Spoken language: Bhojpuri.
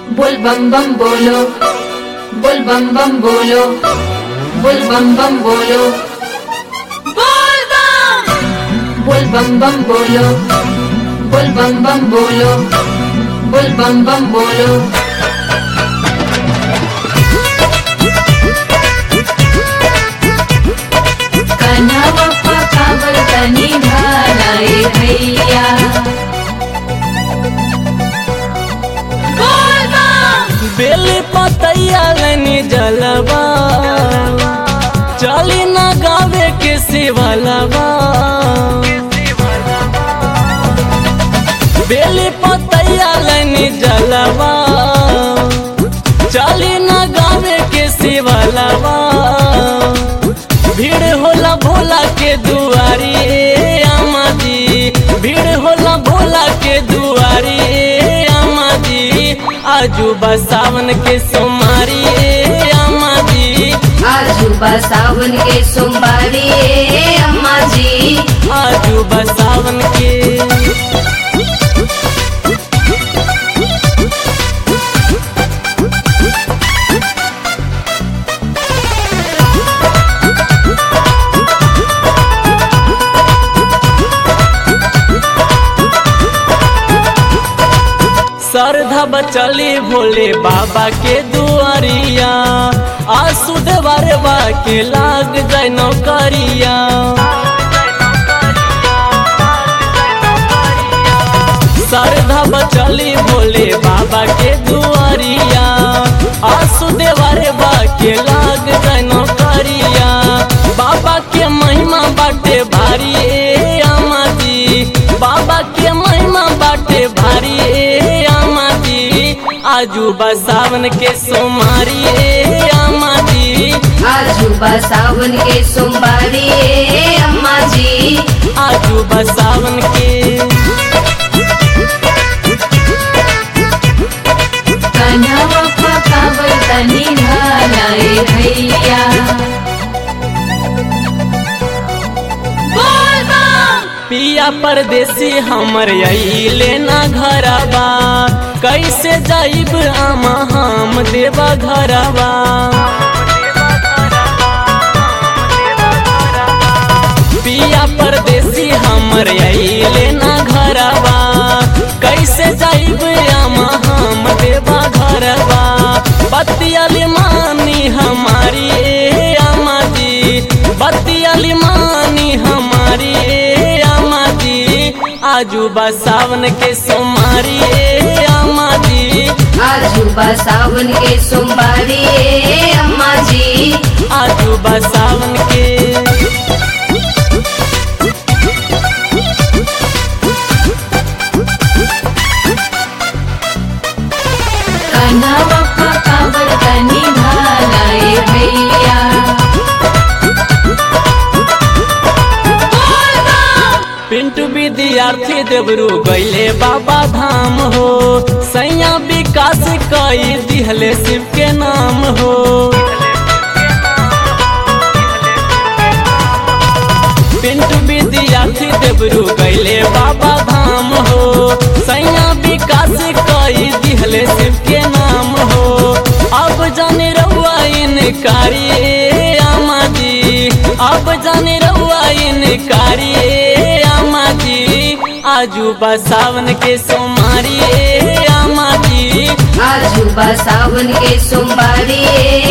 बोल बम बम बोलो बोल बम बम बोलो बोल बम बम बोलो बोल बम बोल बम बम बोलो बोल बम बम बोलो बोल बम बम बोलो कन्हवा पकावर तनी ढालाए भैया बोल बम बेल पतैया लनी जलवा चली ना गावे के शिवलवा बेल पतैया लनी जलवा चली ना गावे के शिवलवा भीड़ होला भोला के दुआरी ए अम्मा जी भीड़ होला भोला के दुआरी ए अम्मा जी आजू सावन के सोमारी ए अम्मा जी आजू बा सावन के सोमवारी ए अम्मा जी आजू सावन के श्रद्धा बचली भोले बाबा के दुआरिया आसू देवरवा के लाग जाय नौकरिया श्रद्धा बचली भोले बाबा के दुआरिया आसू देवरवा के लाग जाय नौकरिया बाबा के महिमा बाटे भारी ए अम्मा जी बाबा के महिमा बाटे भारी ए अम्मा जी आजू सावन के सोमारी ए अम्मा जी आजू बा सावन के सोमवारी ए अम्मा जी आजू सावन के कन्हवा पकावर तनी ढालाए भैया बोल बम पिया परदेसी हमर अइले ना घरबा कैसे जाइब आमा हम देवा घरबा पिया परदेसी हमर अइले ना घरबा कैसे जाइब आमा हम देवा घरबा बतियाली मानी हमारी ए अम्मा जी बतियाली मानी हमारी ए अम्मा जी आजू सावन के सोमारी ए अम्मा जी आजू बा सावन के सोमवारी ए अम्मा जी आजू सावन के कन्हवा पकावर तनी ढालाए भैया बोल बम पिंटू विद्यार्थी देवरू गैले बाबा धाम हो सैया विकास कई दिहले शिव के नाम हो पिंटू विद्यार्थी देवरू गैले बाबा धाम हो सैया विकास कई दिहले शिव के नाम हो अब जाने रहुआ इनकारी ए अम्मा जी अब जाने रहुआ इनकारी ए अम्मा जी आजू सावन के सोमारी ए अम्मा जी आजू बा सावन के सोमवारी ए